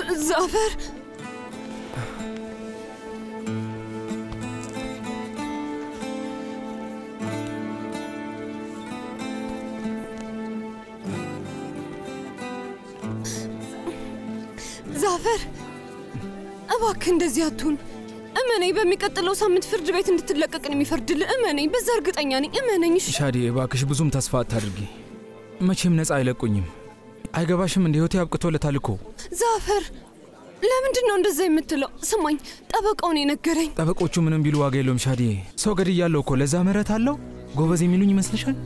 ዛፈር ዛፈር እባክህ እንደዚህ አትሁን። እመነኝ፣ በሚቀጥለው ሳምንት ፍርድ ቤት እንድትለቀቅን የሚፈርድልህ እመነኝ። በዛ እርግጠኛ ነኝ። እመነኝ። እሺ ሻዴ እባክሽ ብዙም ተስፋ አታድርጊ። መቼም ነፃ አይለቁኝም። አይገባሽም? እንደ ህይወቴ አብቅቶለታል እኮ። ዛፈር፣ ለምንድን ነው እንደዛ የምትለው? ስማኝ፣ ጠበቃውን የነገረኝ ጠበቆቹ ምንም ቢሉ ዋጋ የለውም ሻዴ። ሰው ገድያለሁ እኮ ለዛ ምህረት አለው። ጎበዝ የሚሉኝ ይመስልሻል?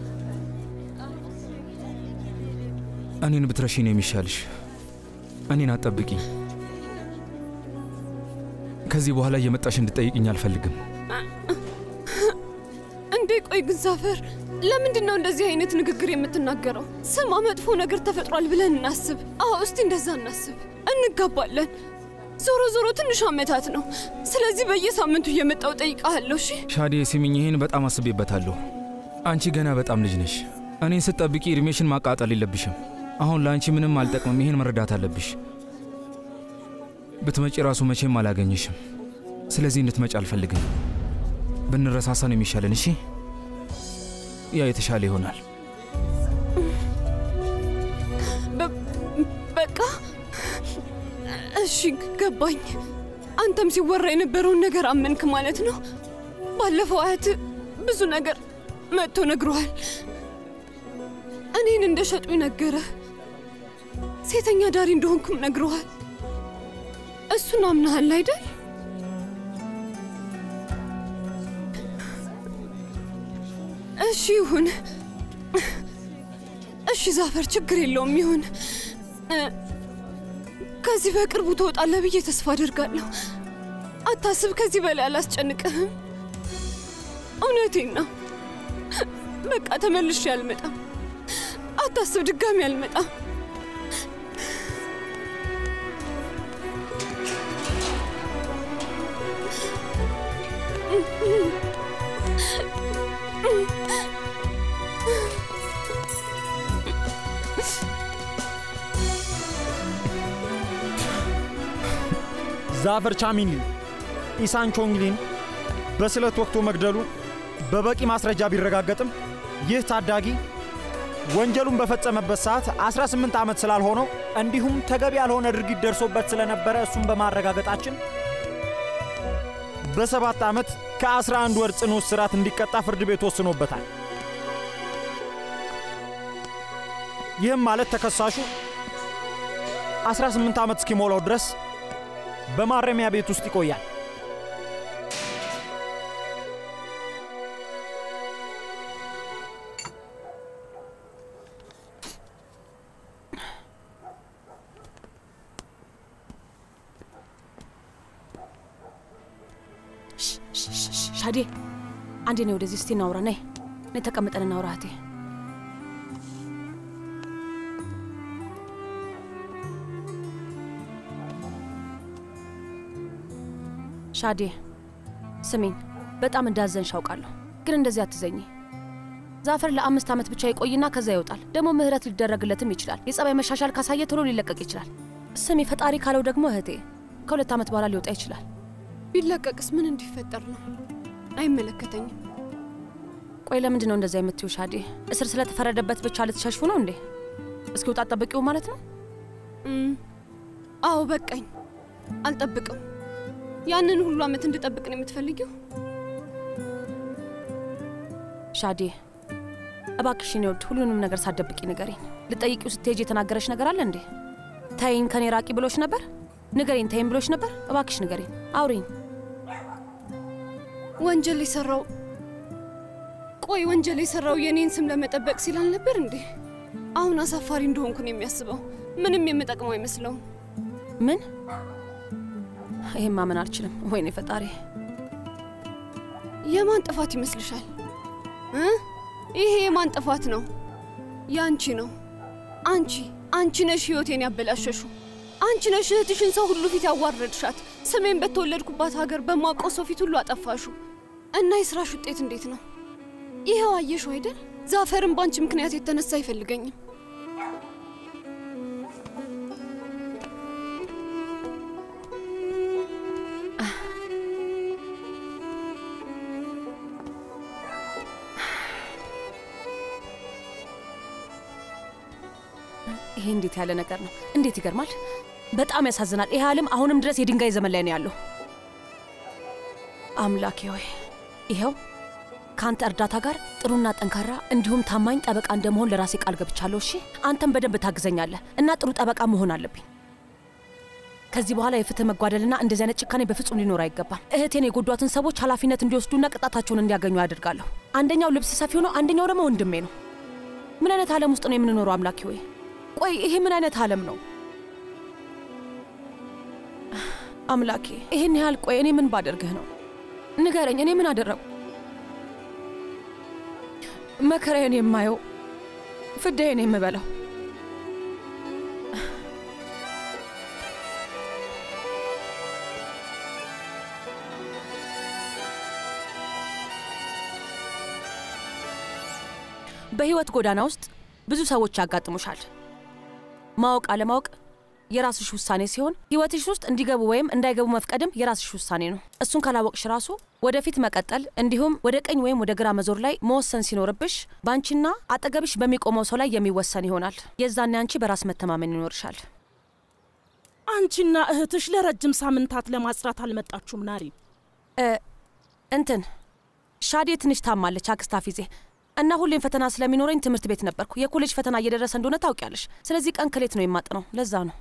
እኔን ብትረሺ ነው የሚሻልሽ። እኔን አትጠብቂኝ። ከዚህ በኋላ እየመጣሽ እንድጠይቅኝ አልፈልግም። እንዴ ቆይ ግን ዛፈር ለምንድን ነው እንደዚህ አይነት ንግግር የምትናገረው? ስማ መጥፎ ነገር ተፈጥሯል ብለን እናስብ። አዎ እስቲ እንደዛ እናስብ። እንጋባለን። ዞሮ ዞሮ ትንሽ ዓመታት ነው። ስለዚህ በየሳምንቱ እየመጣው ጠይቃለሁ። እሺ ሻዴ ስሚኝ፣ ይህን በጣም አስቤበታለሁ። አንቺ ገና በጣም ልጅ ነሽ። እኔን ስትጠብቂ እድሜሽን ማቃጠል የለብሽም። አሁን ለአንቺ ምንም አልጠቅምም። ይህን መረዳት አለብሽ። ብትመጪ ራሱ መቼም አላገኝሽም። ስለዚህ እንድትመጪ አልፈልግም። ብንረሳሳ ነው የሚሻለን። እሺ፣ ያ የተሻለ ይሆናል። በ- በቃ እሺ ገባኝ። አንተም ሲወራ የነበረውን ነገር አመንክ ማለት ነው። ባለፈው አያት ብዙ ነገር መጥቶ ነግሮሃል። እኔን እንደ ሸጡኝ ነገረ። ሴተኛ ዳሪ እንደሆንኩም ነግሮሃል። እሱን አምናሃል አይደል? እሺ ይሁን። እሺ ዛፈር፣ ችግር የለውም ይሁን። እ፣ ከዚህ በቅርቡ ትወጣለህ ብዬ ተስፋ አደርጋለሁ። አታስብ፣ ከዚህ በላይ አላስጨንቅህም። እውነቴን ነው። በቃ ተመልሼ አልመጣም። አታስብ፣ ድጋሚ አልመጣም። ዛፈር ቻሚኒ ኢሳን ቾንግሊን በስለት ወቅቶ መግደሉ በበቂ ማስረጃ ቢረጋገጥም ይህ ታዳጊ ወንጀሉን በፈጸመበት ሰዓት 18 ዓመት ስላልሆነው እንዲሁም ተገቢ ያልሆነ ድርጊት ደርሶበት ስለነበረ እሱን በማረጋገጣችን በሰባት ዓመት ከ11 ወር ጽኑ እስራት እንዲቀጣ ፍርድ ቤት ወስኖበታል። ይህም ማለት ተከሳሹ 18 ዓመት እስኪሞላው ድረስ በማረሚያ ቤት ውስጥ ይቆያል። ሻዴ አንዴ ነይ ወደዚህ እስቲ እናውራ። ነይ ነይ ተቀምጠን እናውራ እህቴ። ሻዴ ስሚኝ፣ በጣም እንዳዘንሽ አውቃለሁ፣ ግን እንደዚህ አትዘኝ። ዛፈር ለአምስት ዓመት ብቻ ይቆይና ከዛ ይወጣል። ደግሞ ምህረት ሊደረግለትም ይችላል። የጸባይ መሻሻል ካሳየ ቶሎ ሊለቀቅ ይችላል። ስሚ፣ ፈጣሪ ካለው ደግሞ እህቴ ከሁለት ዓመት በኋላ ሊወጣ ይችላል። ቢለቀቅስ ምን እንዲፈጠር ነው? አይመለከተኝም። ቆይ ለምንድን ነው እንደዛ የምትዩ ሻዴ? እስር ስለተፈረደበት ብቻ ልትሸሽፉ ነው እንዴ? እስኪወጣ ጠብቂው ማለት ነው? እም፣ አዎ በቃኝ፣ አልጠብቅም። ያንን ሁሉ ዓመት እንድጠብቅ ነው የምትፈልጊው? ሻዴ እባክሽን ይወድ ሁሉንም ነገር ሳትደብቂ ንገሪኝ። ልጠይቂው ስትሄጂ የተናገረሽ ነገር አለ እንዴ? ተይኝ ከኔ ራቂ ብሎሽ ነበር? ንገሪኝ። ተይኝ ብሎሽ ነበር? እባክሽ ንገሪኝ፣ አውሪኝ። ወንጀል የሰራው ቆይ ወንጀል የሰራው የኔን ስም ለመጠበቅ ሲል አልነበር እንዴ? አሁን አሳፋሪ እንደሆንኩ ነው የሚያስበው። ምንም የምጠቅመው አይመስለውም። ምን? ይሄን ማመን አልችልም። ወይኔ ፈጣሪ! የማን ጥፋት ይመስልሻል እ ይሄ የማን ጥፋት ነው? ያንቺ ነው። አንቺ አንቺ ነሽ ህይወቴን ያበላሸሹ። አንቺ ነሽ እህትሽን ሰው ሁሉ ፊት ያዋረድሻት። ስሜን በተወለድኩባት ሀገር በማውቀው ሰው ፊት ሁሉ አጠፋሹ። እና የስራሽ ውጤት እንዴት ነው? ይኸው አየሽው አይደል? ዛፈርን በአንቺ ምክንያት የተነሳ አይፈልገኝም። ይሄ እንዴት ያለ ነገር ነው! እንዴት ይገርማል! በጣም ያሳዝናል። ይሄ ዓለም አሁንም ድረስ የድንጋይ ዘመን ላይ ነው ያለው። አምላኬ ሆይ ይኸው ከአንተ እርዳታ ጋር ጥሩና ጠንካራ እንዲሁም ታማኝ ጠበቃ እንደመሆን ለራሴ ቃል ገብቻለሁ። እሺ፣ አንተም በደንብ ታግዘኛለህ እና ጥሩ ጠበቃ መሆን አለብኝ። ከዚህ በኋላ የፍትህ መጓደልና እንደዚህ አይነት ጭካኔ በፍጹም ሊኖር አይገባም። እህቴን የጎዷትን ሰዎች ኃላፊነት እንዲወስዱና ቅጣታቸውን እንዲያገኙ ያደርጋለሁ። አንደኛው ልብስ ሰፊው ነው፣ አንደኛው ደግሞ ወንድሜ ነው። ምን አይነት ዓለም ውስጥ ነው የምንኖረው? አምላኬ ሆይ ቆይ ይሄ ምን አይነት ዓለም ነው? አምላኬ ይህን ያህል ቆይ፣ እኔ ምን ባደርግህ ነው? ንገረኝ፣ እኔ ምን አደረጉ? መከራዬን የማየው ፍዳዬን የምበላው በህይወት ጎዳና ውስጥ ብዙ ሰዎች ያጋጥሙሻል። ማወቅ አለማወቅ የራስሽ ውሳኔ ሲሆን ህይወትሽ ውስጥ እንዲገቡ ወይም እንዳይገቡ መፍቀድም የራስሽ ውሳኔ ነው። እሱን ካላወቅሽ ራሱ ወደፊት መቀጠል እንዲሁም ወደ ቀኝ ወይም ወደ ግራ መዞር ላይ መወሰን ሲኖርብሽ በአንቺና አጠገብሽ በሚቆመው ሰው ላይ የሚወሰን ይሆናል። የዛኔ አንቺ በራስ መተማመን ይኖርሻል። አንቺና እህትሽ ለረጅም ሳምንታት ለማጽራት አልመጣችሁም ናሪ? እንትን ሻዴ ትንሽ ታማለች አክስት ሀፊዜ እና ሁሌም ፈተና ስለሚኖረኝ ትምህርት ቤት ነበርኩ። የኮሌጅ ፈተና እየደረሰ እንደሆነ ታውቂያለሽ። ስለዚህ ቀን ከሌት ነው የማጥነው። ለዛ ነው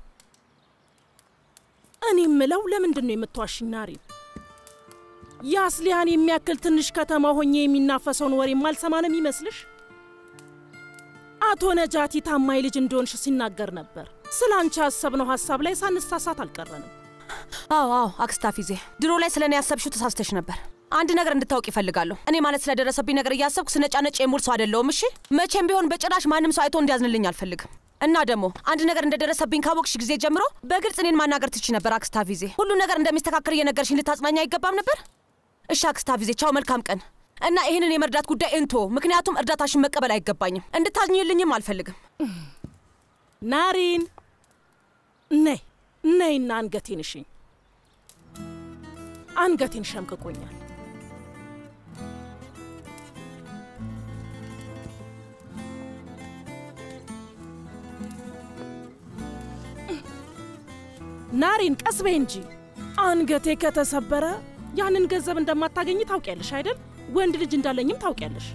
እኔ ምለው ለምንድን ነው የምትዋሽኝ ናሪ? የአስሊያን የሚያክል ትንሽ ከተማ ሆኜ የሚናፈሰውን ወሬ ማልሰማ ነው የሚመስልሽ? አቶ ነጃቲ ታማኝ ልጅ እንደሆንሽ ሲናገር ነበር። ስለ አንቺ ያሰብነው ሀሳብ ላይ ሳንሳሳት አልቀረንም። አዎ አዎ አክስት ሀፊዜ ድሮ ላይ ስለ እኔ ያሰብሽው ተሳስተሽ ነበር። አንድ ነገር እንድታውቅ ይፈልጋለሁ። እኔ ማለት ስለደረሰብኝ ነገር እያሰብኩ ስነጫነጭ የሙል ሰው አይደለሁም። እሺ መቼም ቢሆን በጭራሽ ማንም ሰው አይቶ እንዲያዝንልኝ አልፈልግም። እና ደግሞ አንድ ነገር እንደደረሰብኝ ካወቅሽ ጊዜ ጀምሮ በግልጽ እኔን ማናገር ትቺ ነበር። አክስት ሀፊዜ ሁሉ ነገር እንደሚስተካከል እየነገርሽኝ ልታጽናኝ አይገባም ነበር? እሺ አክስት ሀፊዜ ቻው፣ መልካም ቀን። እና ይህንን የመርዳት ጉዳይ እንቶ፣ ምክንያቱም እርዳታሽን መቀበል አይገባኝም። እንድታዝኝልኝም አልፈልግም። ናሪን ነይ ነይና አንገቴን እሽኝ። አንገቴን ሸምቅቆኛል። ናሪን ቀስ በይ እንጂ። አንገቴ ከተሰበረ ያንን ገንዘብ እንደማታገኝ ታውቂያለሽ አይደል? ወንድ ልጅ እንዳለኝም ታውቂያለሽ።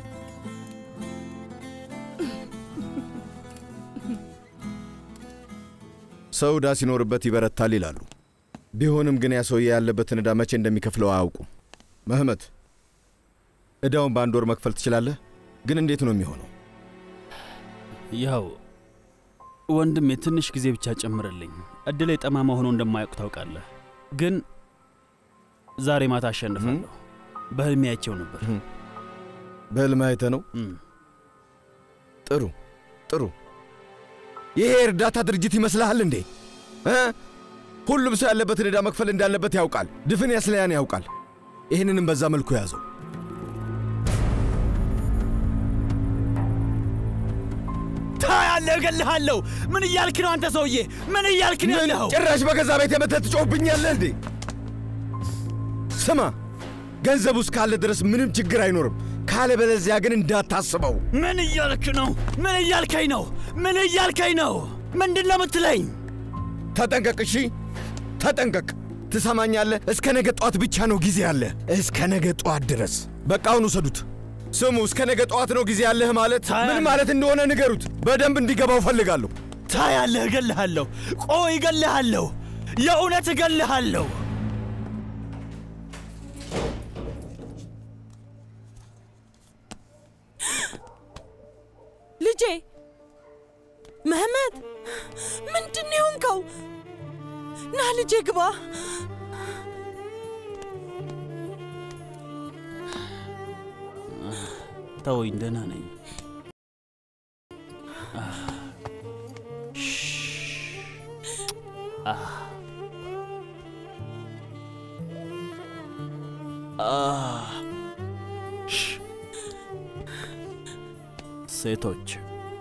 ሰው ዕዳ ሲኖርበት ይበረታል ይላሉ። ቢሆንም ግን ያ ሰውዬ ያለበትን ዕዳ መቼ እንደሚከፍለው አያውቁም። መህመት፣ ዕዳውን በአንድ ወር መክፈል ትችላለህ፣ ግን እንዴት ነው የሚሆነው? ያው ወንድሜ ትንሽ ጊዜ ብቻ ጨምርልኝ። እድሌ ጠማማ ሆኖ እንደማያውቅ ታውቃለህ። ግን ዛሬ ማታ አሸንፋለሁ። በህልሜ አይቼው ነበር። በሕልም አይተህ ነው? እም። ጥሩ ጥሩ። ይሄ የእርዳታ ድርጅት ይመስልሃል እንዴ እ? ሁሉም ሰው ያለበትን ዕዳ መክፈል እንዳለበት ያውቃል። ድፍን ያስለያን ያውቃል። ይህንንም በዛ መልኩ ያዘው። ታያለህ፣ እገልሃለሁ። ምን እያልክ ነው አንተ ሰውዬ? ምን እያልክ ነው ምን ያለኸው? ጭራሽ በገዛ ቤት የመተህ ትጮህብኛለህ እንዴ? ስማ፣ ገንዘቡ እስካለ ድረስ ምንም ችግር አይኖርም። ካለበለዚያ ግን እንዳታስበው። ምን እያልክ ነው? ምን እያልከኝ ነው? ምን እያልከኝ ነው? ምንድን ነው የምትለኝ? ተጠንቀቅ፣ እሺ? ተጠንቀቅ። ትሰማኛለህ? እስከ ነገ ጠዋት ብቻ ነው ጊዜ ያለ። እስከ ነገ ጠዋት ድረስ። በቃ አሁን ውሰዱት። ስሙ፣ እስከ ነገ ጠዋት ነው ጊዜ ያለህ ማለት ምን ማለት እንደሆነ ንገሩት። በደንብ እንዲገባው ፈልጋለሁ። ታያለህ፣ እገልሃለሁ። ቆይ እገልሃለሁ፣ የእውነት እገልሃለሁ። ልጄ መህመት፣ ምንድን ነው የሆንከው? ና ልጄ ግባ። ተወኝ፣ ደህና ነኝ። ሴቶች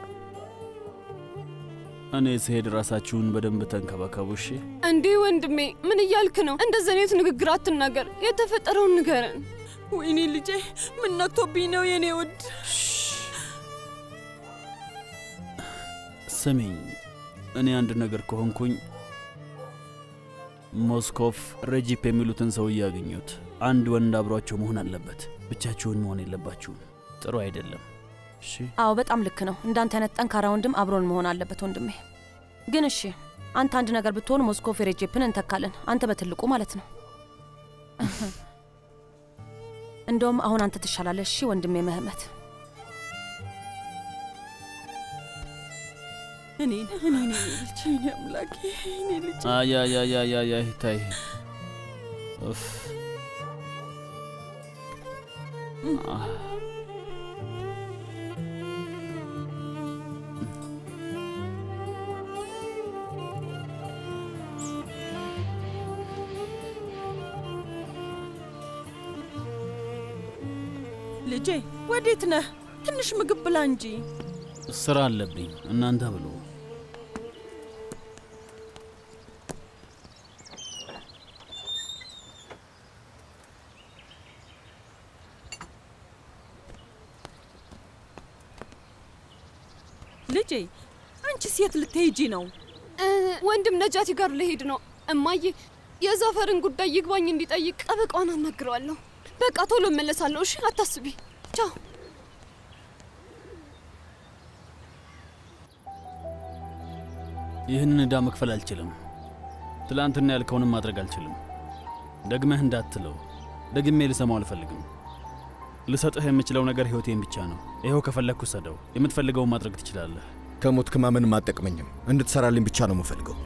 እኔ ስሄድ ራሳችሁን በደንብ ተንከባከቡ እሺ? እንዲህ ወንድሜ ምን እያልክ ነው? እንደዚህ አይነት ንግግር አትናገር። የተፈጠረውን ንገረን። ወይኔ ልጄ ምን ነክቶብኝ ነው የኔ ውድ? ስሚኝ፣ እኔ አንድ ነገር ከሆንኩኝ ሞስኮቭ ረጂፕ የሚሉትን ሰው እያገኙት አንድ ወንድ አብሯቸው መሆን አለበት። ብቻችሁን መሆን የለባችሁም። ጥሩ አይደለም። እሺ አዎ በጣም ልክ ነው። እንዳንተ አይነት ጠንካራ ወንድም አብሮን መሆን አለበት ወንድሜ። ግን እሺ አንተ አንድ ነገር ብትሆን ሞስኮቭ ሬጄፕን እንተካለን። አንተ በትልቁ ማለት ነው። እንደውም አሁን አንተ ትሻላለህ። እሺ ወንድሜ መህመት እኔን እኔን ልጅ እኔ አምላኬ እኔ ልጅ አያያያያያ ታይ ኡፍ አህ። ልጄ ወዴት ነህ? ትንሽ ምግብ ብላ እንጂ። ስራ አለብኝ። እናንተ ብሉ። ልጄ አንቺ ሴት ልትሄጂ ነው? እ፣ ወንድም ነጃቲ ጋር ልሄድ ነው። እማዬ የዛፈርን ጉዳይ ይግባኝ እንዲጠይቅ ጠበቃዋን አናግረዋለሁ። በቃ ቶሎ እመለሳለሁ። እሺ አታስቢ። ቻው። ይህንን ዕዳ መክፈል አልችልም። ትላንትና ያልከውንም ማድረግ አልችልም። ደግመህ እንዳትለው። ደግሜ ልሰማው አልፈልግም። ልሰጥህ የምችለው ነገር ሕይወቴን ብቻ ነው። ይኸው ከፈለግኩ ሰደው። የምትፈልገውን ማድረግ ትችላለህ። ከሞት ክማ ምንም አጠቅመኝም። እንድትሰራልኝ ብቻ ነው የምፈልገው።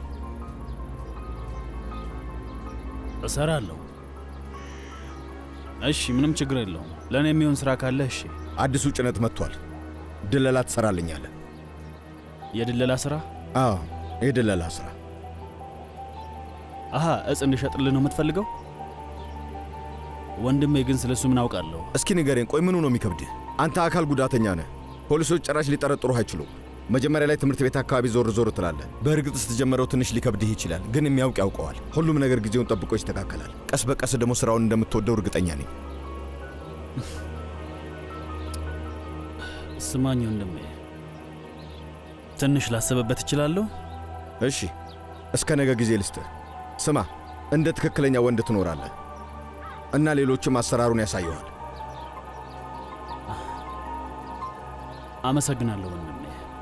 እሰራለሁ። እሺ፣ ምንም ችግር የለውም። ለእኔ የሚሆን ሥራ ካለ እሺ። አዲሱ ጭነት መጥቷል። ድለላ ትሰራልኛለህ? የድለላ ሥራ? አዎ፣ የድለላ ስራ። አሃ፣ እጽ እንድሸጥልህ ነው የምትፈልገው? ወንድሜ ግን ስለ እሱ ምን አውቃለሁ? እስኪ ንገሬን፣ ቆይ ምኑ ነው የሚከብድህ? አንተ አካል ጉዳተኛ ነህ። ፖሊሶች ጭራሽ ሊጠረጥሩህ አይችሉም። መጀመሪያ ላይ ትምህርት ቤት አካባቢ ዞር ዞር ትላለህ። በእርግጥ ስትጀምረው ትንሽ ሊከብድህ ይችላል፣ ግን የሚያውቅ ያውቀዋል። ሁሉም ነገር ጊዜውን ጠብቆ ይስተካከላል። ቀስ በቀስ ደግሞ ስራውን እንደምትወደው እርግጠኛ ነኝ። ስማኝ ወንድሜ፣ ትንሽ ላስብበት እችላለሁ? እሺ፣ እስከ ነገ ጊዜ ልስጥህ። ስማ፣ እንደ ትክክለኛ ወንድ ትኖራለህ እና ሌሎችም አሰራሩን ያሳየዋል። አመሰግናለሁ ወንድሜ።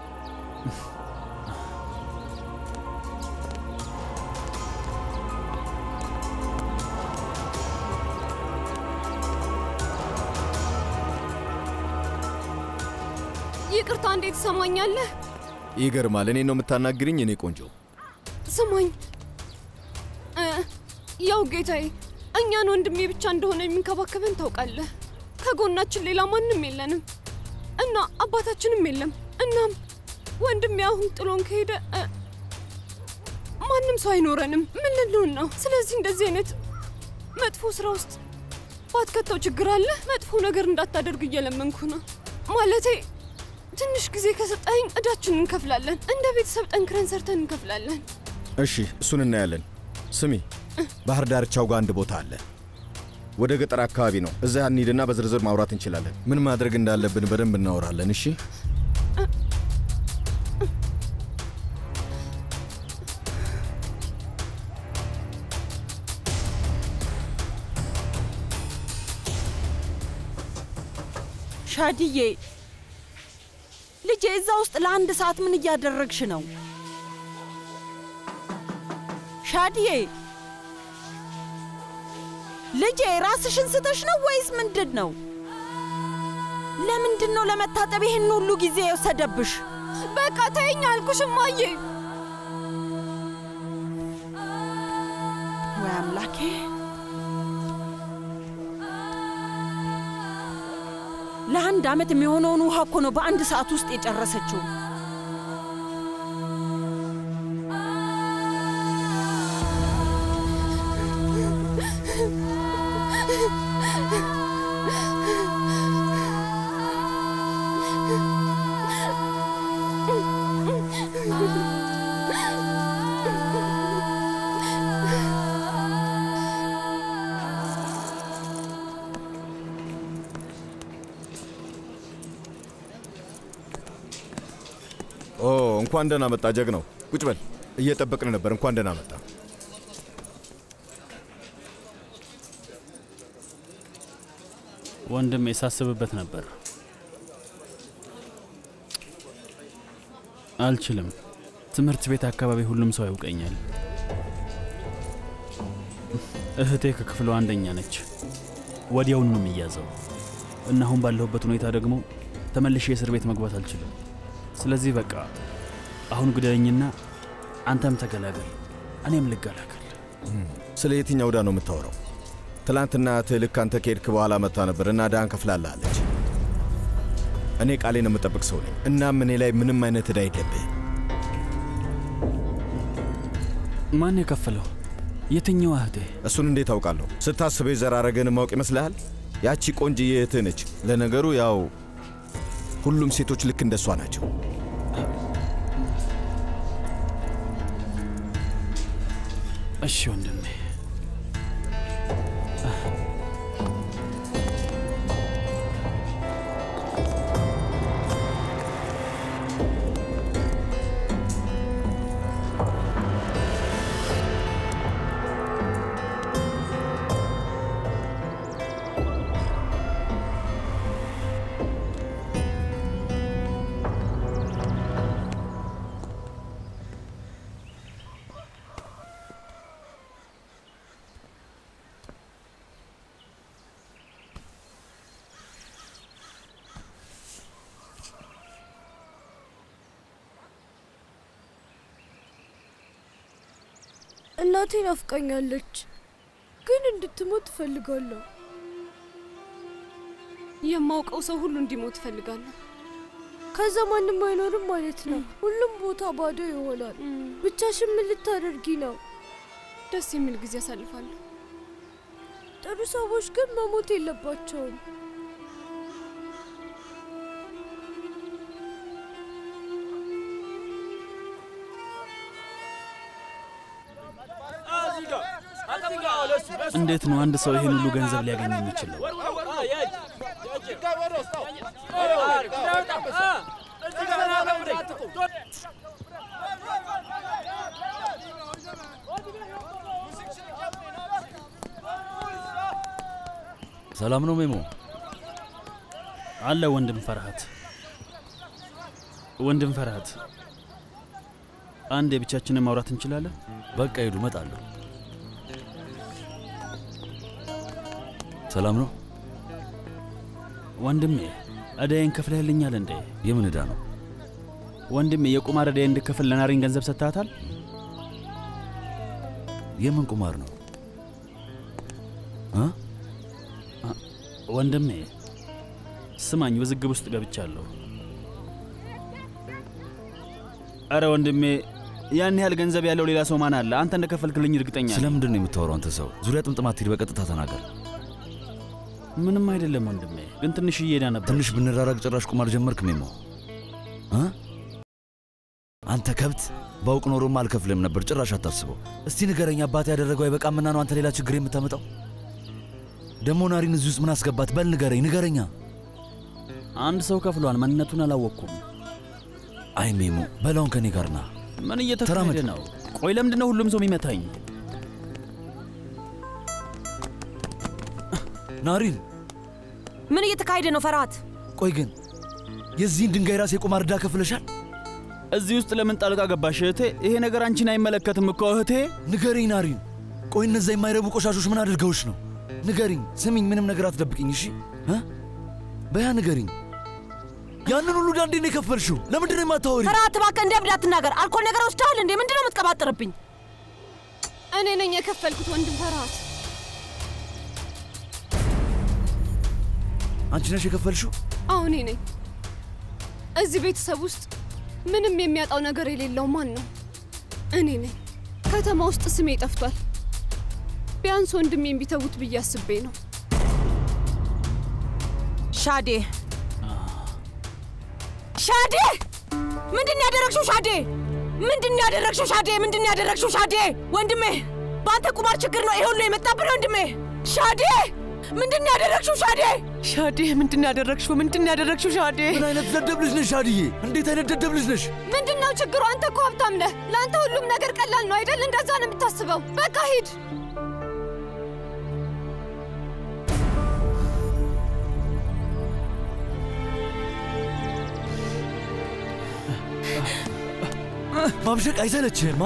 ይቅርታ፣ እንዴት ትሰማኛለህ? ይገርማል። እኔ ነው የምታናግርኝ? እኔ ቆንጆ ስማኝ እ፣ ያው ጌታዬ፣ እኛን ወንድሜ ብቻ እንደሆነ የሚንከባከበን ታውቃለህ። ከጎናችን ሌላ ማንም የለንም እና አባታችንም የለም። እናም ወንድሜ አሁን ጥሎን ከሄደ እ፣ ማንም ሰው አይኖረንም። ምን ልንሆን ነው? ስለዚህ እንደዚህ አይነት መጥፎ ስራ ውስጥ ባትከተው ችግር አለ። መጥፎ ነገር እንዳታደርግ እየለመንኩ ነው። ማለቴ ትንሽ ጊዜ ከሰጠኸኝ እዳችንን እንከፍላለን። እንደ ቤተሰብ ጠንክረን ሰርተን እንከፍላለን። እሺ፣ እሱን እናያለን። ስሚ፣ ባህር ዳርቻው ጋር አንድ ቦታ አለ። ወደ ገጠር አካባቢ ነው። እዛ እንሂድና በዝርዝር ማውራት እንችላለን። ምን ማድረግ እንዳለብን በደንብ እናወራለን። እሺ? ሻድዬ ልጄ፣ እዛ ውስጥ ለአንድ ሰዓት ምን እያደረግሽ ነው? ሻድዬ ልጄ፣ ራስሽን ስተሽ ነው ወይስ ምንድን ነው? ለምንድን ነው ለመታጠብ ይህን ሁሉ ጊዜ የወሰደብሽ? በቃ ተይኝ አልኩሽ እማዬ። ወይ አምላኬ! ለአንድ ዓመት የሚሆነውን ውሃ እኮ ነው በአንድ ሰዓት ውስጥ የጨረሰችው። ኦ እንኳን ደህና መጣ ጀግናው። ቁጭ በል። እየጠበቅን ነበር። እንኳን ደህና መጣ። ወንድሜ ሳስብበት ነበር። አልችልም። ትምህርት ቤት አካባቢ ሁሉም ሰው ያውቀኛል። እህቴ ከክፍሏ አንደኛ ነች። ወዲያውኑ ነው የሚያዘው እና አሁን ባለሁበት ሁኔታ ደግሞ ተመልሼ እስር ቤት መግባት አልችልም። ስለዚህ በቃ አሁን ግደለኝና አንተም ተገላገል፣ እኔም ልገላገል። ስለ የትኛው ዕዳ ነው የምታወራው? ትላንትና እህትህ ልክ አንተ ከሄድክ በኋላ መጥታ ነበር እና ዕዳህን ከፍላለች። እኔ ቃሌን የምጠብቅ ሰው ነኝ። እናም እኔ ላይ ምንም አይነት ዕዳ የለብህም። ማን የከፈለው? የትኛው እህቴ? እሱን እንዴት አውቃለሁ? ስታስበው የዘራረገን ማወቅ ይመስልሃል? ያቺ ቆንጅዬ እህትህ ነች። ለነገሩ ያው ሁሉም ሴቶች ልክ እንደሷ ናቸው። እሺ ወንድሜ። እናቴ ናፍቃኛለች፣ ግን እንድትሞት እፈልጋለሁ። የማውቀው ሰው ሁሉ እንዲሞት እፈልጋለሁ። ከዛ ማንም አይኖርም ማለት ነው። ሁሉም ቦታ ባዶ ይሆናል። ብቻሽን ምን ልታደርጊ ነው? ደስ የሚል ጊዜ አሳልፋለሁ። ጥሩ ሰዎች ግን መሞት የለባቸውም። እንዴት ነው አንድ ሰው ይሄን ሁሉ ገንዘብ ሊያገኝ የሚችለው? ሰላም ነው ሜሞ? አለ ወንድም ፈርሃት፣ ወንድም ፈርሃት፣ አንድ የብቻችንን ማውራት እንችላለን? በቃ ሂዱ፣ እመጣለሁ። ሰላም ነው ወንድሜ። እዳዬን ከፍለህልኛል እንዴ? የምን ዕዳ ነው ወንድሜ? የቁማር እዳዬ እንድከፍል ለናሪን ገንዘብ ሰጥተሃታል? የምን ቁማር ነው እ ወንድሜ ስማኝ፣ ውዝግብ ውስጥ ገብቻለሁ። አረ ወንድሜ፣ ያን ያህል ገንዘብ ያለው ሌላ ሰው ማን አለ? አንተ እንደከፈልክልኝ እርግጠኛ ነኝ። ስለምንድን ነው የምታወራው አንተ ሰው? ዙሪያ ጥምጥም አትሂድ፣ በቀጥታ ተናገር። ምንም አይደለም ወንድሜ፣ ግን ትንሽ እየሄዳ ነበር። ትንሽ ብንራራቅ ጭራሽ ቁማር ጀመርክ ሜሞ እ አንተ ከብት ባውቅ ኖሮማ አልከፍልም ነበር። ጭራሽ አታስበው። እስቲ ንገረኝ፣ አባቴ ያደረገው አይበቃምና ነው አንተ ሌላ ችግር የምታመጣው? ደግሞ ናሪን እዚህ ውስጥ ምን አስገባት? በል ንገረኝ፣ ንገረኛ። አንድ ሰው ከፍሏል፣ ማንነቱን አላወቅኩም። አይ ሜሞ፣ በላውን ከኔ ጋር ና። ምን እየተካሄደ ነው? ቆይ ለምንድን ነው ሁሉም ሰው የሚመታኝ? ናሪን፣ ምን እየተካሄደ ነው ፈርሃት? ቆይ ግን የዚህን ድንጋይ ራስ የቁማር ዕዳ ከፍለሻል? እዚህ ውስጥ ለምን ጣልቃ ገባሽ እህቴ? ይሄ ነገር አንቺን አይመለከትም እኮ እህቴ። ንገሪኝ ናሪን። ቆይ እነዛ የማይረቡ ቆሻሾች ምን አድርገውሽ ነው? ንገሪኝ። ስሚኝ፣ ምንም ነገር አትደብቅኝ እሺ? እ በያ ንገሪኝ። ያንን ሁሉ ዕዳ እንዴት ነው የከፈልሽው? ለምንድን ነው የማታወሪ? ፈርሃት እባክህ እንደ እብድ አትናገር። አልኮል ነገር ወስደሃል እንዴ? ምንድን ነው የምትቀባጥርብኝ? እኔ ነኝ የከፈልኩት ወንድም ፈርሃት። አንቺ ነሽ የከፈልሽው? አዎ እኔ ነኝ። እዚህ ቤተሰብ ውስጥ ምንም የሚያጣው ነገር የሌለው ማን ነው? እኔ ነኝ። ከተማ ውስጥ ስሜ ጠፍቷል። ቢያንስ ወንድሜን ቢተዉት ብዬ አስቤ ነው። ሻዴ ሻዴ! ምንድን ነው ያደረግሽው ሻዴ? ምንድን ነው ያደረግሽው ሻዴ? ምንድን ነው ያደረግሽው ሻዴ? ወንድሜ፣ በአንተ ቁማር ችግር ነው ይሄ ሁሉ የመጣብን ወንድሜ። ሻዴ! ምንድን ነው ያደረግሽው ሻዴ? ሻዴ ምንድን ነው ያደረግሽው? ምንድን ነው ያደረግሽው ሻዴ? ምን አይነት ደደብ ልጅ ነሽ ሻድዬ? እንዴት አይነት ደደብ ልጅ ነሽ? ምንድን ነው ችግሩ? አንተ እኮ ሀብታም ነህ። ለአንተ ሁሉም ነገር ቀላል ነው አይደል? እንደዛ ነው የምታስበው። በቃ ሂድ። ማምሸቅ አይሰለችህማ?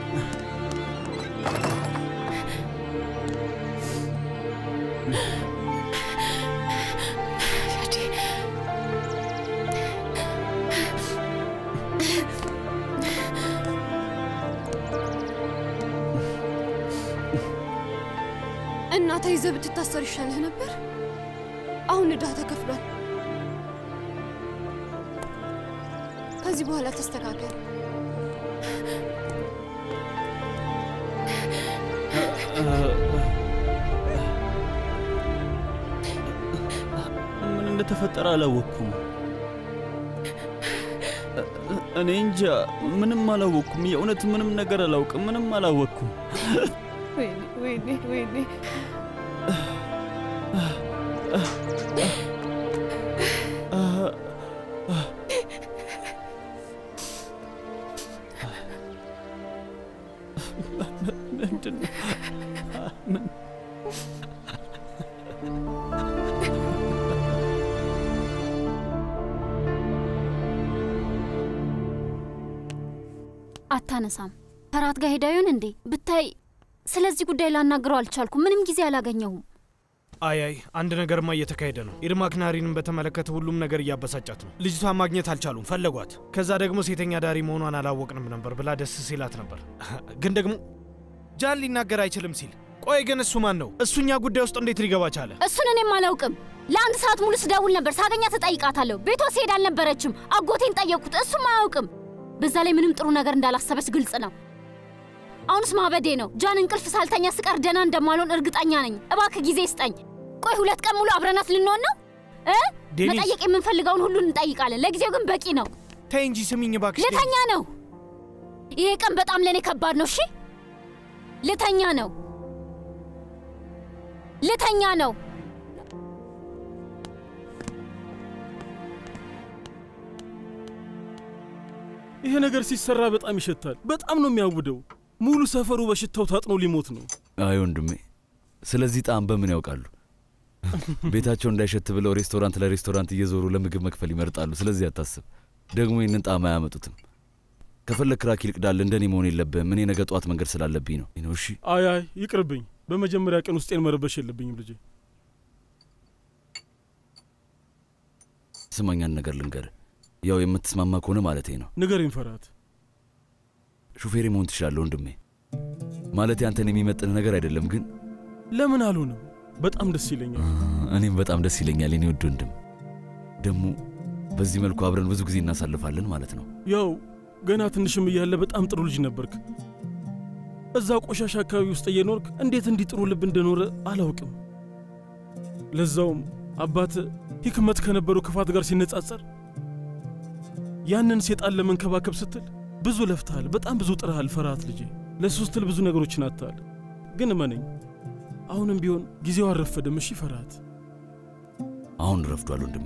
እና ተይዘህ ብትታሰር ይሻልህ ነበር። አሁን ዕዳ ተከፍሏል። ከዚህ በኋላ ተስተካከል። ምን እንደተፈጠረ አላወቅኩም። እኔ እንጃ፣ ምንም አላወቅኩም። የእውነት ምንም ነገር አላውቅም። ምንም አላወቅኩም። ወይኔ ወይኔ ወይኔ ምንድን ነው? ምን አታነሳም። ከራት ጋር ሄዳ ይሆን እንዴ? ብታይ ስለዚህ ጉዳይ ላናግረው አልቻልኩም። ምንም ጊዜ አላገኘሁም። አይ አይ አንድ ነገርማ እየተካሄደ ነው። ኢርማክ ናሪንን በተመለከተ ሁሉም ነገር እያበሳጫት ነው። ልጅቷን ማግኘት አልቻሉም፣ ፈለጓት። ከዛ ደግሞ ሴተኛ ዳሪ መሆኗን አላወቅንም ነበር ብላ ደስ ሲላት ነበር። ግን ደግሞ ጃን ሊናገር አይችልም ሲል ቆይ ግን እሱ ማን ነው? እሱኛ ጉዳይ ውስጥ እንዴት ሊገባ ቻለ? እሱን እኔም አላውቅም። ለአንድ ሰዓት ሙሉ ስደውል ነበር። ሳገኛት እጠይቃታለሁ። ቤቷ ስሄድ አልነበረችም። አጎቴን ጠየቅኩት፣ እሱም አያውቅም። በዛ ላይ ምንም ጥሩ ነገር እንዳላሰበች ግልጽ ነው። አሁንስ ማበዴ ነው። ጃን እንቅልፍ ሳልተኛ ስቀር ደህና እንደማልሆን እርግጠኛ ነኝ። እባክህ ጊዜ ስጠኝ። ቆይ ሁለት ቀን ሙሉ አብረናት ልንሆን ነው እ ዴኒስ! መጠየቅ የምንፈልገውን ሁሉ እንጠይቃለን። ለጊዜው ግን በቂ ነው። ተይ እንጂ ስሚኝ እባክሽ። ልተኛ ነው። ይሄ ቀን በጣም ለእኔ ከባድ ነው። እሺ ልተኛ ነው። ልተኛ ነው። ይሄ ነገር ሲሰራ በጣም ይሸታል። በጣም ነው የሚያውደው። ሙሉ ሰፈሩ በሽታው ታጥኖ ሊሞት ነው። አይ ወንድሜ፣ ስለዚህ ጣዕም በምን ያውቃሉ? ቤታቸው እንዳይሸት ብለው ሬስቶራንት ለሬስቶራንት እየዞሩ ለምግብ መክፈል ይመርጣሉ። ስለዚህ አታስብ። ደግሞ ይህንን ጣዕም አያመጡትም። ከፈለግ ክራክ ይልቅዳል። እንደኔ መሆን የለብህም። እኔ ነገ ጠዋት መንገድ ስላለብኝ ነው ነው። እሺ አይ አይ ይቅርብኝ። በመጀመሪያ ቀን ውስጤን መረበሽ የለብኝም ልጄ። ስማኛን ነገር ልንገርህ፣ ያው የምትስማማ ከሆነ ማለቴ ነው። ንገረኝ ፈርሃት። ሹፌሬ መሆን ትችላለህ ወንድሜ። ማለቴ አንተን የሚመጥን ነገር አይደለም፣ ግን ለምን አልሆነም? በጣም ደስ ይለኛል። እኔም በጣም ደስ ይለኛል የኔ ውድ ወንድም። ደግሞ በዚህ መልኩ አብረን ብዙ ጊዜ እናሳልፋለን ማለት ነው። ያው ገና ትንሽም እያለ በጣም ጥሩ ልጅ ነበርክ። እዛ ቆሻሻ አካባቢ ውስጥ እየኖርክ እንዴት እንዲህ ጥሩ ልብ እንደኖረ አላውቅም። ለዛውም አባት ሂክመት ከነበረው ክፋት ጋር ሲነጻጸር ያንን ሴጣን ለመንከባከብ ስትል ብዙ ለፍተሃል፣ በጣም ብዙ ጥረሃል። ፈርሃት ልጄ፣ ለሱ ስትል ብዙ ነገሮችን አጥተሃል። ግን እመነኝ አሁንም ቢሆን ጊዜው አልረፈደም። እሺ ፈርሃት። አሁን ረፍዷል ወንድሜ፣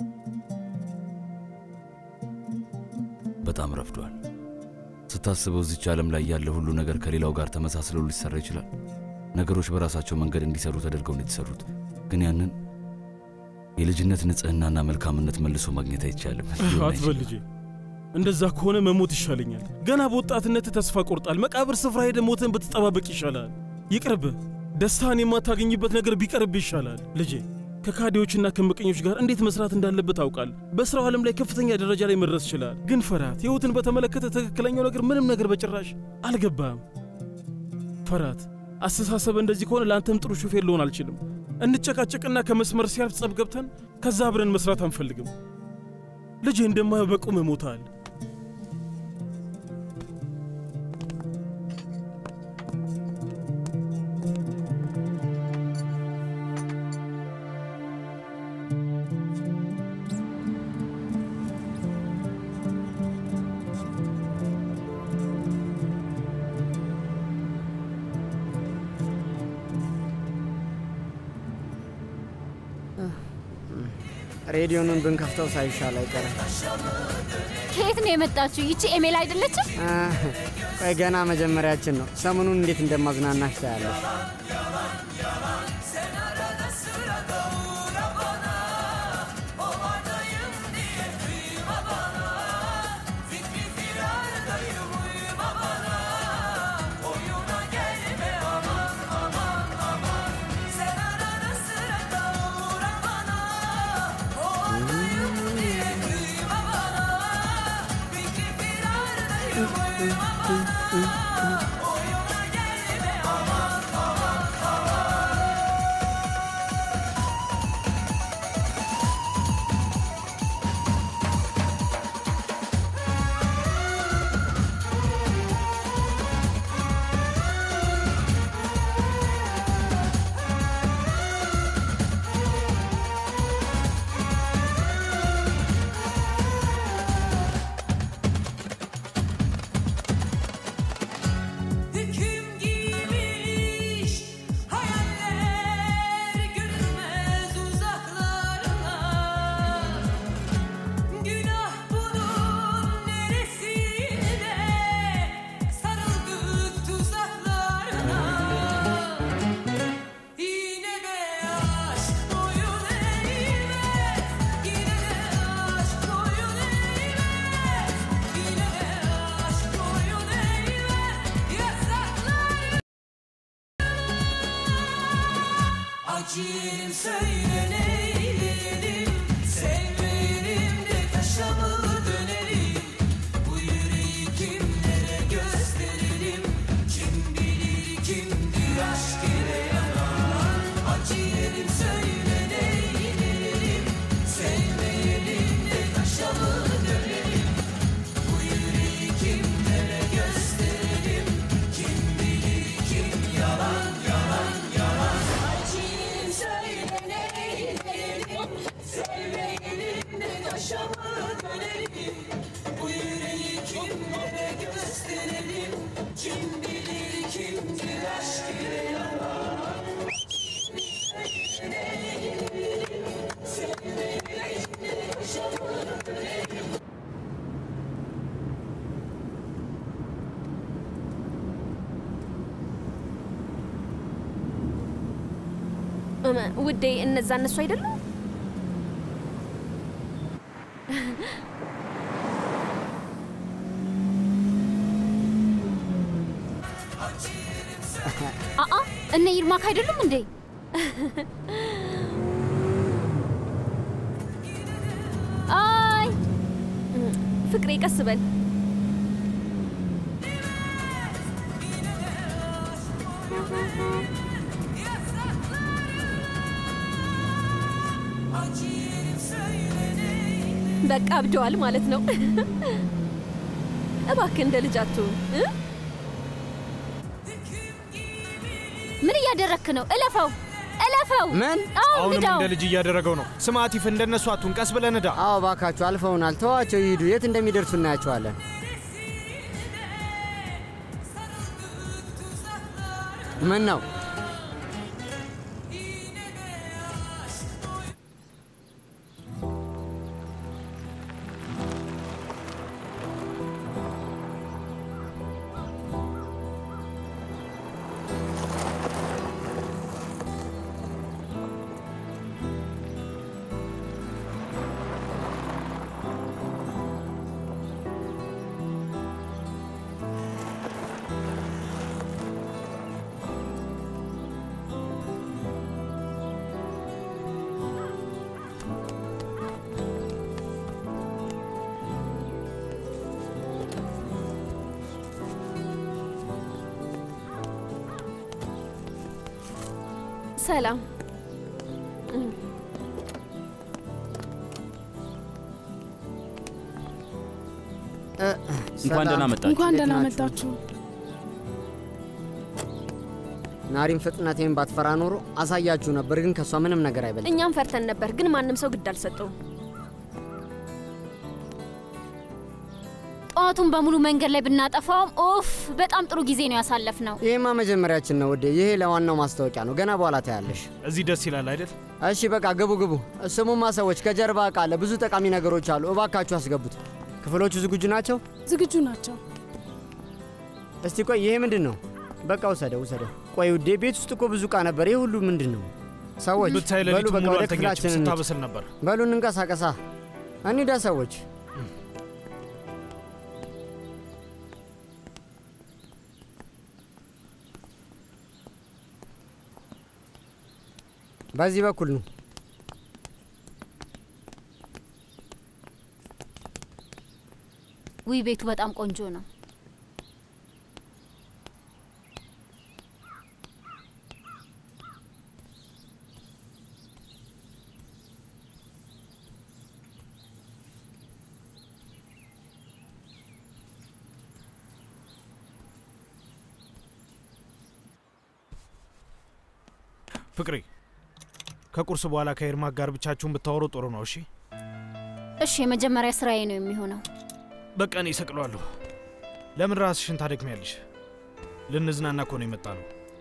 በጣም ረፍዷል። ስታስበው እዚች ዓለም ላይ ያለ ሁሉ ነገር ከሌላው ጋር ተመሳስለው ሊሰራ ይችላል። ነገሮች በራሳቸው መንገድ እንዲሰሩ ተደርገው ነው የተሰሩት። ግን ያንን የልጅነት ንጽህናና መልካምነት መልሶ ማግኘት አይቻልም። ሊሆን አትበል አይችልም። ልጄ፣ እንደዛ ከሆነ መሞት ይሻለኛል። ገና በወጣትነት ተስፋ ቆርጣል። መቃብር ስፍራ ሄደ ሞትን ብትጠባበቅ ይሻላል። ይቅርብህ። ደስታን የማታገኝበት ነገር ቢቀርብ ይሻላል ልጄ። ከካዲዎችና ከምቀኞች ጋር እንዴት መስራት እንዳለበት አውቃል። በስራው ዓለም ላይ ከፍተኛ ደረጃ ላይ መድረስ ይችላል። ግን ፈርሃት፣ ሕይወትን በተመለከተ ትክክለኛው ነገር ምንም ነገር በጭራሽ አልገባም። ፈርሃት፣ አስተሳሰብ እንደዚህ ከሆነ ለአንተም ጥሩ ሹፌር ልሆን አልችልም። እንጨቃጨቅና ከመስመር ሲያልፍ ጸብ ገብተን ከዛ አብረን መስራት አንፈልግም። ልጄ እንደማየው በቁም እሞታል። ሬዲዮኑን ብንከፍተው ሳይሻል አይቀርም። ከየት ነው የመጣችው? ይቺ ኤሜል አይደለችም? አህ፣ ቆይ ገና መጀመሪያችን ነው። ሰሞኑን እንዴት እንደማዝናናሽ ታያለሽ። Hüküm giymiş hayaller görünmez uzaklarına Günah bunun neresinde sarıldık tuzaklarına Yine de aşk boyun eğmez Yine de aşk boyun eğmez Yine de aşk boyun eğmez Yasaklar Acıyım söyle neyleyelim Sevmeyelim de taşa mı dönelim Bu yüreği kimlere gösterelim Kim bilir kimdir aşk ile yanan Acıyım söyle neyleyelim Sevmeyelim de taşa mı dönelim Bu yüreği kimlere gösterelim Kim bilir kim yalan yalan yalan Acıyım söyle neyleyelim Sevmeyelim de taşa mı dönelim Bu yüreği kimlere gösterelim Kim bilir kimdir aşk ile yalan Sevmeyelim de taşa mı dönelim እመ- ውዴ እነዛ እነሱ አይደሉም? አአ እነ ይርማክ አይደሉም እንዴ? አይ ፍቅሬ ቀስ በል። Acıyım söyle neyleyelim በቃ አብደዋል ማለት ነው። እባክህ እንደ ልጅ አትሁን እ? ምን እያደረክ ነው? እለፈው እለፈው። ምን? አዎ አሁንም ንዳው። እንደ ልጅ እያደረገው ነው። ስማ አቲፍ፣ እንደነሱ አቱን፣ ቀስ ብለህ ንዳ። አዎ እባካችሁ አልፈውናል። ተዋቸው ይሂዱ። የት እንደሚደርሱ እናያቸዋለን። ምን ነው ሰላም እንኳን ደህና መጣችሁ። እንኳን ደህና መጣችሁ። ናሪም ፍጥነቴን ባትፈራ ኖሮ አሳያችሁ ነበር፣ ግን ከእሷ ምንም ነገር አይበልጥም። እኛም ፈርተን ነበር፣ ግን ማንም ሰው ግድ አልሰጠውም። ጠዋቱን በሙሉ መንገድ ላይ ብናጠፋውም ኦፍ በጣም ጥሩ ጊዜ ነው ያሳለፍ ነው። ይሄማ መጀመሪያችን ነው ውዴ። ይሄ ለዋናው ማስታወቂያ ነው። ገና በኋላ ታያለሽ። እዚህ ደስ ይላል አይደል? እሺ በቃ ግቡ ግቡ። ስሙማ ሰዎች፣ ከጀርባ እቃ አለ፣ ብዙ ጠቃሚ ነገሮች አሉ። እባካችሁ አስገቡት። ክፍሎቹ ዝግጁ ናቸው? ዝግጁ ናቸው። እስቲ ቆይ፣ ይሄ ምንድን ነው? በቃ ውሰደው ውሰደው። ቆይ ውዴ፣ ቤት ውስጥ እኮ ብዙ እቃ ነበር። ይህ ሁሉ ምንድን ነው? ሰዎች ብታይ በሉ ሌሊቱን በቃ ሙሉ ወደ አልተኛችም፣ ክፍላችን እንሂድ። ስታበስል ነበር። በሉ እንንቀሳቀሳ፣ እንሂዳ ሰዎች። በዚህ በኩል ነው። ውይ ቤቱ በጣም ቆንጆ ነው። ፍቅሬ፣ ከቁርስ በኋላ ከኤርማክ ጋር ብቻችሁን ብታወሩ ጥሩ ነው። እሺ እሺ፣ የመጀመሪያ ስራዬ ነው የሚሆነው። በቃ እኔ እሰቅለዋለሁ። ለምን ራስሽን ታደክሚያለሽ? ልንዝናና እኮ ነው የመጣ ነው።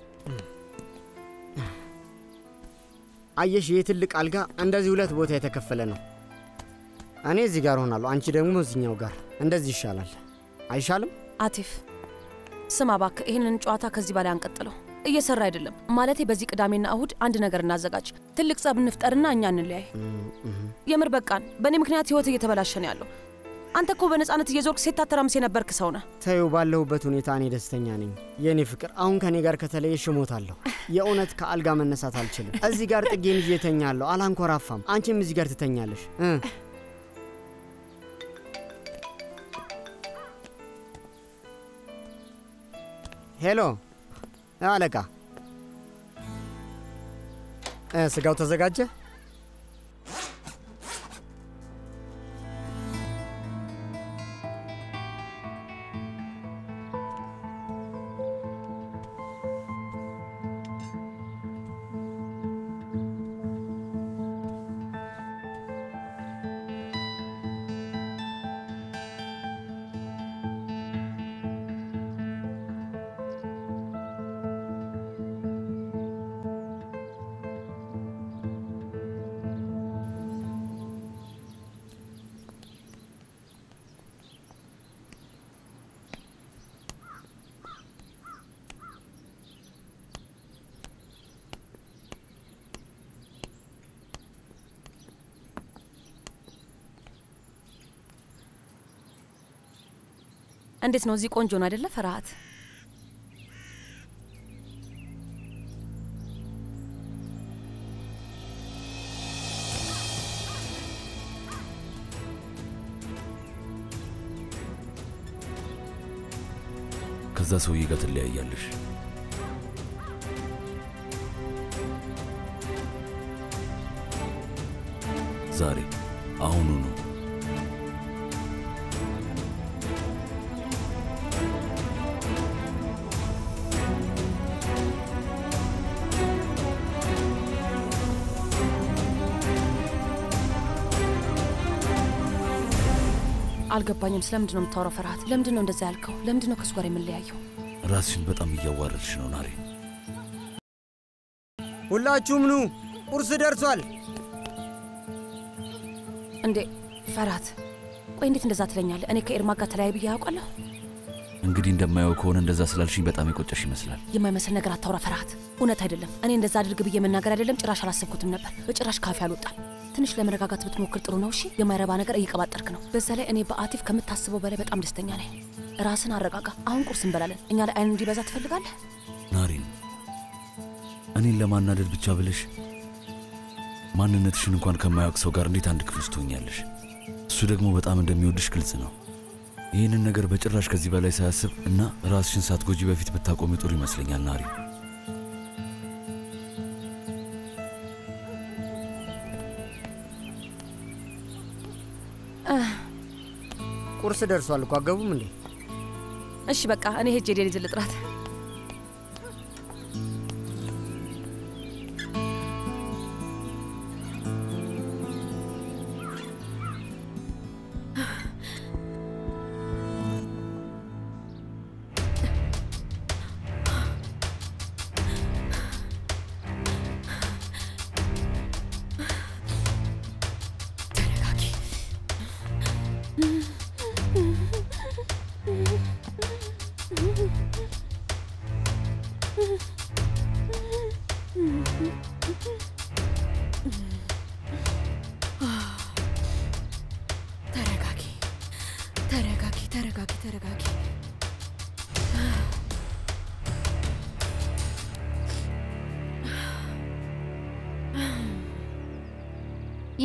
አየሽ፣ ይህ ትልቅ አልጋ እንደዚህ ሁለት ቦታ የተከፈለ ነው። እኔ እዚህ ጋር ሆናለሁ፣ አንቺ ደግሞ እዚኛው ጋር። እንደዚህ ይሻላል አይሻልም? አቲፍ ስማ እባክህ፣ ይህንን ጨዋታ ከዚህ በላይ አንቀጥለው። እየሰራ አይደለም ማለቴ። በዚህ ቅዳሜና እሁድ አንድ ነገር እናዘጋጅ፣ ትልቅ ጸብ እንፍጠርና እኛ እንለያይ። የምር በቃን። በእኔ ምክንያት ህይወት እየተበላሸ ነው ያለው። አንተ እኮ በነፃነት እየዞርክ ሴት ታተራምስ የነበርክ ሰው ነህ። ተዩ፣ ባለሁበት ሁኔታ እኔ ደስተኛ ነኝ። የእኔ ፍቅር፣ አሁን ከእኔ ጋር ከተለየሽ እሞታለሁ። የእውነት ከአልጋ መነሳት አልችልም። እዚህ ጋር ጥጌን ይዤ እተኛለሁ፣ አላንኮራፋም። አንቺም እዚህ ጋር ትተኛለሽ እ ሄሎ አለቃ፣ እ ስጋው ተዘጋጀ? እንዴት ነው? እዚህ ቆንጆ ነው አይደለ? ፍርሃት ከዛ ሰውዬ ጋር ትለያያለሽ። ዛሬ አሁኑ ነው። አልገባኝም። ስለምንድን ነው የምታወራው? ፍርሃት ለምንድን ነው እንደዛ ያልከው? ለምንድን ነው ከእሱ ጋር የምንለያየው? ራስሽን በጣም እያዋረድሽ ነው ናሬ። ሁላችሁም ኑ፣ ቁርስ ደርሷል። እንዴ ፈርሃት፣ ቆይ እንዴት እንደዛ ትለኛለህ? እኔ ከኤርማ ጋር ተለያይ ብዬ ያውቃለሁ? እንግዲህ እንደማየው ከሆነ እንደዛ ስላልሽኝ በጣም የቆጨሽ ይመስላል። የማይመስል ነገር አታውራ ፈርሃት። እውነት አይደለም። እኔ እንደዛ አድርግ ብዬ መናገር አይደለም፣ ጭራሽ አላሰብኩትም ነበር። በጭራሽ ካፌ አልወጣም። ትንሽ ለመረጋጋት ብትሞክር ጥሩ ነው። እሺ፣ የማይረባ ነገር እየቀባጠርክ ነው። በዛ ላይ እኔ በአቲፍ ከምታስበው በላይ በጣም ደስተኛ ነኝ። ራስን አረጋጋ። አሁን ቁርስ እንበላለን። እኛ ላይ አይን እንዲበዛ ትፈልጋለህ? ናሬን፣ እኔን ለማናደድ ብቻ ብለሽ ማንነትሽን እንኳን ከማያውቅ ሰው ጋር እንዴት አንድ ክፍል ውስጥ ትሆኛለሽ? እሱ ደግሞ በጣም እንደሚወድሽ ግልጽ ነው። ይህንን ነገር በጭራሽ ከዚህ በላይ ሳያስብ እና ራስሽን ሳትጎጂ በፊት ብታቆሚ ጥሩ ይመስለኛል ናሪ። ቁርስ ደርሷል እኮ አገቡም እንዴ? እሺ በቃ እኔ ሄጄ ዴኒዝ ልጥራት።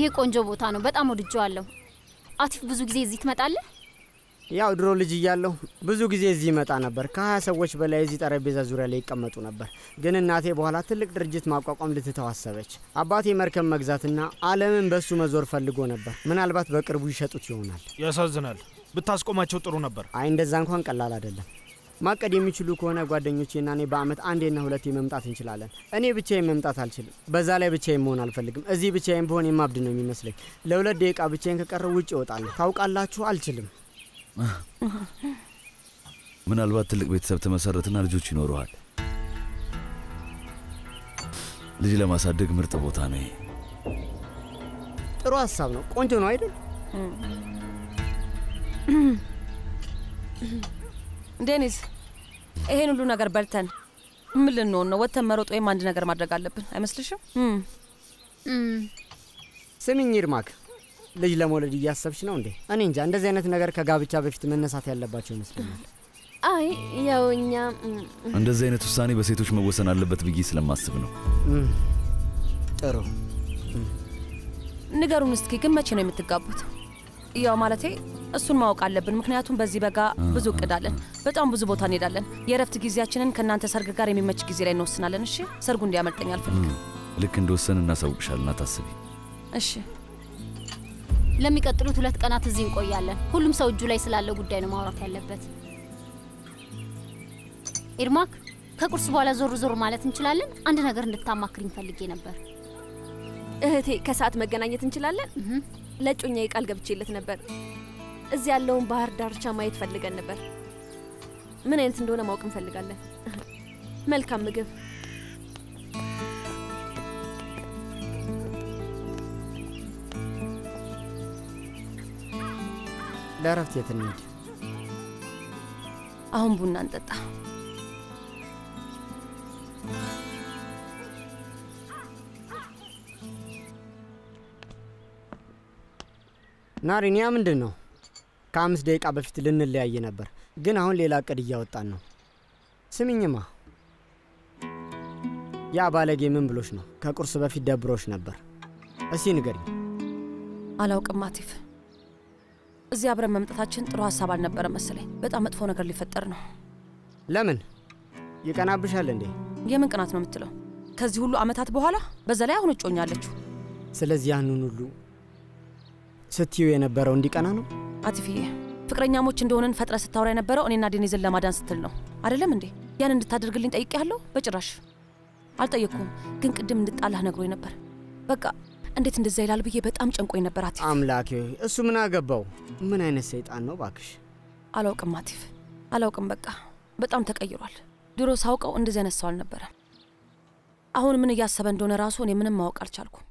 ይሄ ቆንጆ ቦታ ነው። በጣም ወድጀዋለሁ። አቲፍ ብዙ ጊዜ እዚህ ትመጣለህ? ያው ድሮ ልጅ እያለሁ ብዙ ጊዜ እዚህ ይመጣ ነበር። ከሀያ ሰዎች በላይ እዚህ ጠረጴዛ ዙሪያ ላይ ይቀመጡ ነበር። ግን እናቴ በኋላ ትልቅ ድርጅት ማቋቋም ልትተው አሰበች። አባቴ መርከብ መግዛትና ዓለምን በሱ መዞር ፈልጎ ነበር። ምናልባት በቅርቡ ይሸጡት ይሆናል። ያሳዝናል። ብታስቆማቸው ጥሩ ነበር። አይ እንደዛ እንኳን ቀላል አይደለም። ማቀድ የሚችሉ ከሆነ ጓደኞቼና እኔ በአመት አንዴና ሁለቴ መምጣት እንችላለን። እኔ ብቻዬን መምጣት አልችልም። በዛ ላይ ብቻዬን መሆን አልፈልግም። እዚህ ብቻዬን ብሆን የማብድ ነው የሚመስለኝ። ለሁለት ደቂቃ ብቻዬን ከቀረው ውጭ እወጣለሁ። ታውቃላችሁ፣ አልችልም። ምናልባት ትልቅ ቤተሰብ ትመሰርትና ልጆች ይኖረዋል። ልጅ ለማሳደግ ምርጥ ቦታ ነው ይሄ። ጥሩ ሀሳብ ነው። ቆንጆ ነው አይደል? ዴኒስ፣ ይሄን ሁሉ ነገር በልተን ምን ልንሆን ነው? ወጥተን መሮጥ ወይም አንድ ነገር ማድረግ አለብን አይመስልሽም? ስሚኝ ይርማክ፣ ልጅ ለመውለድ እያሰብሽ ነው እንዴ? እኔ እንጃ። እንደዚህ አይነት ነገር ከጋብቻ በፊት መነሳት ያለባቸው ይመስለኛል። አይ ያው እኛ እንደዚህ አይነት ውሳኔ በሴቶች መወሰን አለበት ብዬ ስለማስብ ነው። ጥሩ ንገሩን እስኪ ግን መቼ ነው የምትጋቡት? ያው ማለቴ እሱን ማወቅ አለብን፣ ምክንያቱም በዚህ በጋ ብዙ እቅድ አለን። በጣም ብዙ ቦታ እንሄዳለን። የእረፍት ጊዜያችንን ከእናንተ ሰርግ ጋር የሚመች ጊዜ ላይ እንወስናለን። እሺ፣ ሰርጉ እንዲያመልጠኝ አልፈልግም። ልክ እንደወሰን እናሳውቅሻልና ታስቢ። እሺ። ለሚቀጥሉት ሁለት ቀናት እዚህ እንቆያለን። ሁሉም ሰው እጁ ላይ ስላለው ጉዳይ ነው ማውራት ያለበት። ኢርማክ፣ ከቁርስ በኋላ ዞር ዞር ማለት እንችላለን? አንድ ነገር እንድታማክሪኝ ፈልጌ ነበር። እህቴ ከሰዓት መገናኘት እንችላለን? ለእጮኛዬ ቃል ገብቼለት ነበር። እዚህ ያለውን ባህር ዳርቻ ማየት ፈልገን ነበር። ምን አይነት እንደሆነ ማወቅ እንፈልጋለን። መልካም ምግብ። ለእረፍት የት እንሂድ? አሁን ቡና እንጠጣ። ናሪኒያ ምንድን ነው? ከአምስት ደቂቃ በፊት ልንለያይ ነበር፣ ግን አሁን ሌላ እቅድ እያወጣን ነው። ስሚኝማ፣ ያ ባለጌ ምን ብሎሽ ነው? ከቁርስ በፊት ደብሮሽ ነበር። እስቲ ንገሪኝ። አላውቅም አቲፍ። እዚህ አብረን መምጣታችን ጥሩ ሀሳብ አልነበረ መሰለኝ። በጣም መጥፎ ነገር ሊፈጠር ነው። ለምን ይቀናብሻል እንዴ? የምን ቅናት ነው የምትለው? ከዚህ ሁሉ አመታት በኋላ በዛ ላይ አሁን እጮኛለችው። ስለዚህ ያንን ሁሉ ስትዩ የነበረው እንዲቀና ነው? አቲፍዬ ፍቅረኛሞች እንደሆንን ፈጥረ ስታወራ የነበረው እኔና ዴኒዝን ለማዳን ስትል ነው አይደለም እንዴ? ያን እንድታደርግልኝ ጠይቄያለሁ? በጭራሽ አልጠየቅኩም፣ ግን ቅድም እንድጣላህ ነግሮኝ ነበር። በቃ እንዴት እንደዛ ይላል ብዬ በጣም ጨንቆኝ ነበር። አቲፍ አምላኬ ሆይ፣ እሱ ምን አገባው? ምን አይነት ሰይጣን ነው ባክሽ? አላውቅም አቲፍ፣ አላውቅም። በቃ በጣም ተቀይሯል። ድሮ ሳውቀው እንደዚህ አይነት ሰው አልነበረም። አሁን ምን እያሰበ እንደሆነ ራሱ እኔ ምንም ማወቅ አልቻልኩም።